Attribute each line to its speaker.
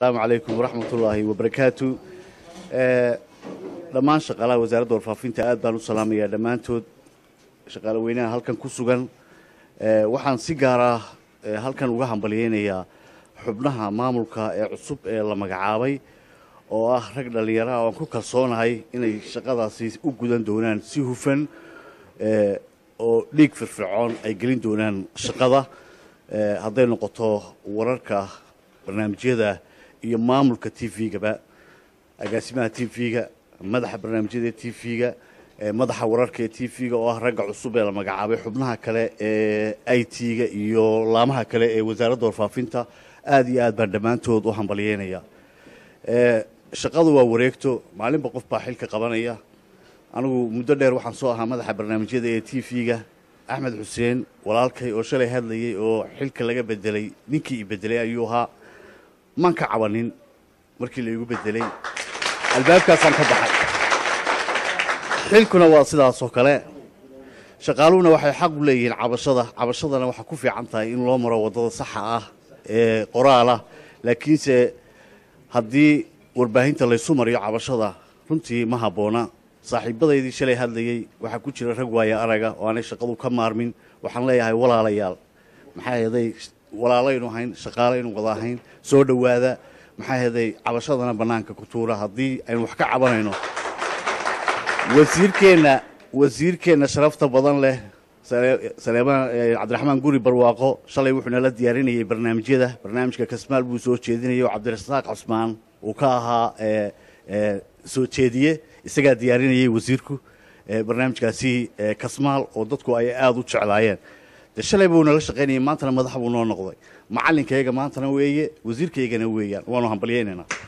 Speaker 1: asalaamu calaykum waraxmatullaahi wabarakaatu dhammaan shaqaalaha wasaaradda warfaafinta aad baan u salaamayaa dhammaantood shaqaale weynaha halkan ku sugan waxaan si gaara halkan uga hambalyeynayaa xubnaha maamulka ee cusub ee la magacaabay oo ah rag dhallinyaraha oan ku kalsoonahay inay shaqadaasi u gudan doonaan si hufan oo dhiig firfircoon ay gelin doonaan shaqada hadday noqoto wararka barnaamijyada iyo maamulka t v-gaba agaasimaha t v-ga madaxa barnaamijyada t v-ga madaxa wararka ee t v-ga oo ah ragga cusub ee la magacaabay xubnaha kale ee i t-ga iyo laamaha kale ee wasaaradda warfaafinta aada iyo aad baan dhammaantood u hambalyeynaya shaqadu waa wareegto maalinba qof baa xilka qabanaya anigu muddo dheer waxaan soo ahaa madaxa barnaamijyada ee t v-ga axmed xuseen walaalkay oo shalay hadlayay oo xilka laga bedelay ninkii i bedelay ayuu ahaa maan ka cabanin markii laigu bedelay albaabkaasaan ka baxay xilkuna waa sidaasoo kale shaqaaluhuna waxay xaq u leeyihiin cabashada cabashadana waxaa ku fiican tahay in loo maro waddada saxa ah ee qoraalah laakiinse haddii warbaahinta laysu mariyo cabashada runtii ma habboona saaxiibadaydii shalay hadlayey waxaa ku jira rag waaya araga oo aanay shaqadu ka maarmin waxaan leeyahay walaalayaal maxaa heeday walaalaynu ahayn shaqaalaynu wada ahayn soo dhowaada maxaa heeday cabashadana bannaanka ku tuura haddii aynu wax ka cabanayno wasiirkeenna wasiirkeenna sharafta badan leh saleemaan cabdiraxmaan guri barwaaqo shalay wuxuu nala diyaarinayay barnaamijyada barnaamijka kasmaal buu soo jeedinayay oo cabdirasaaq cusmaan uu ka ahaa soo jeediye isagaa diyaarinayay wasiirku barnaamijkaasi kasmaal oo dadku ay aada u jeclaayeen de shalay buu nala shaqaynayay maantana madax buu noo noqday macalinkayga maantana weeye wasiirkaygana weeyaan waanu hambalyeynaynaa